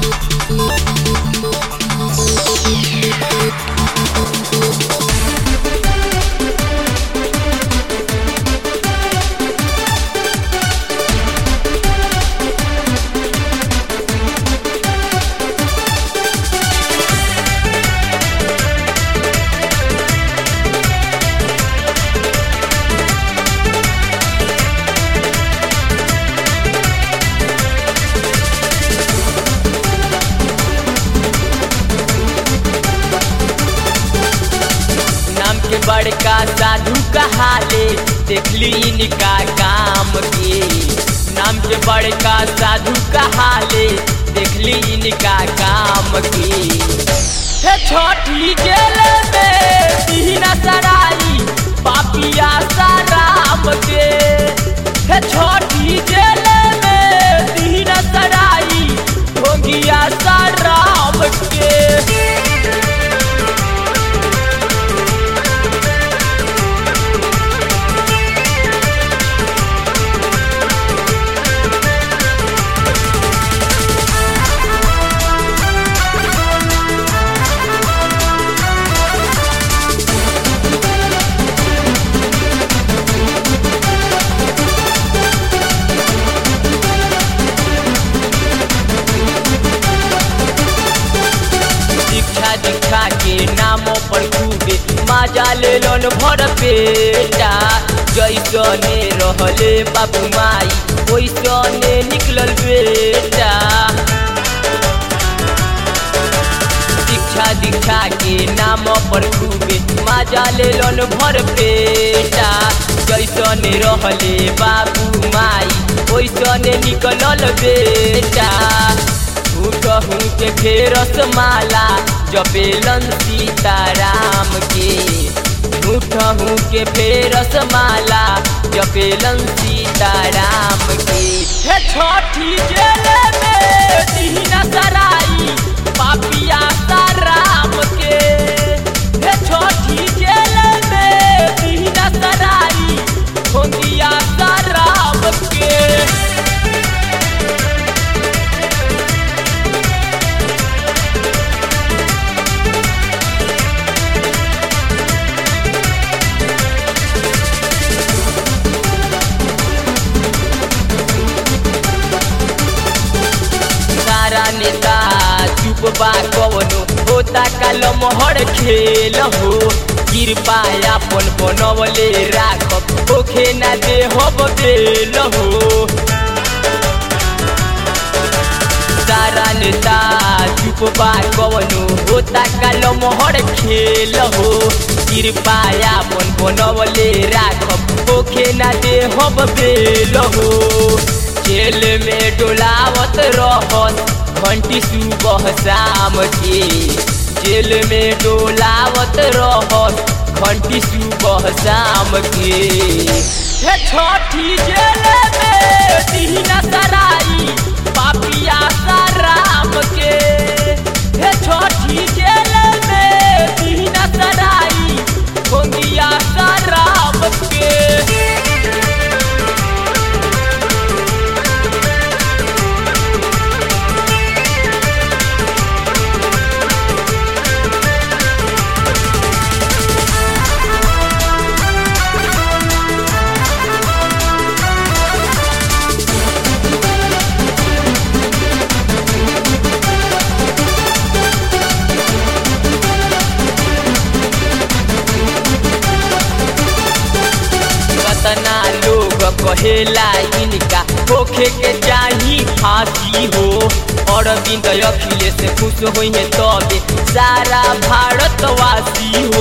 नाम के बड़का साधु कहाले देखली इनका काम के नाम के बड़का साधु कहाले देखली इनका काम के हे छोटी जेल में दीना सराई पापिया साराम के हे छोटी जेल में दीना सराई भोगिया साराम के शिक्षा दीक्षा के नामों पर खूबे माजा ले लोन भर पेटा जैसने रहले बाबू माई वैसने निकलल बेटा शिक्षा दीक्षा के नाम पर खूबे माजा ले लोन भर पेटा जैसने रहले बाबू माई वैसने निकलल बेटा कहूँ के फेरस माला जपेलन सीताराम के उठहूँ के फेरस माला जपेलन सीताराम के हे छोटी जेल में दीना सराई पापिया साराम के हे छोटी जेल में दीना सराई भोगिया साराम के सारा नेता चुप बा कवनो होता कलम हर खेल हो कृपा अपन बनवले राखब होखे ना दे हब बेल हो सारा नेता चुप बा कवनो होता कलम हर खेल हो कृपा अपन बनवले राखब होखे ना दे हब बेल हो जेल में डोलावत रहत घंटी सुबह शाम के जेल में डोलावत रहत घंटी सुबह शाम के हे छोटी जेल में दीना सराई पापिया साराम के हे छोटी जेल में दीना सराई भोगिया साराम के कतना लोग कहेला इनका होखे के चाही फांसी हो अरविंद अखिलेश खुश होई है तबे सारा भारतवासी हो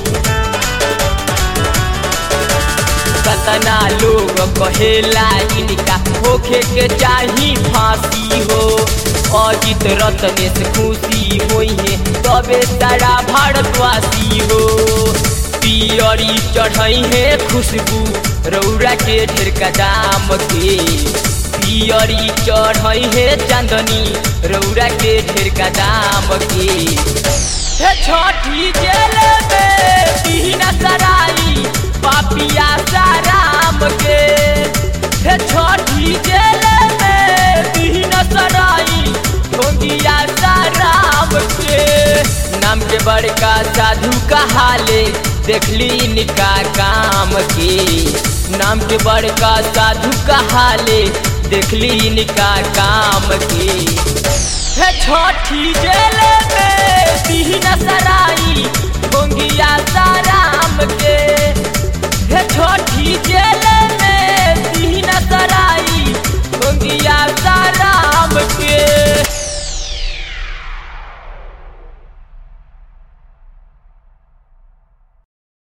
कतना लोग कहेला इनका होखे के चाही फांसी हो अजित रत्नेश खुशी होई है तबे सारा भारतवासी हो पियरी चढ़ई है खुशबू रौरा के ढेर का दाम के पियरी चढ़ई है चांदनी रौरा के ढेर का दाम के हे छठी जेल में बिना सराई पापिया साराम के हे छठी जेल में बिना सराई जोगिया राम के नाम के बड़का साधु कहाले देखली इनका काम के नाम के बड़का साधु कहाले देखली इनका काम के हे छठी जेल में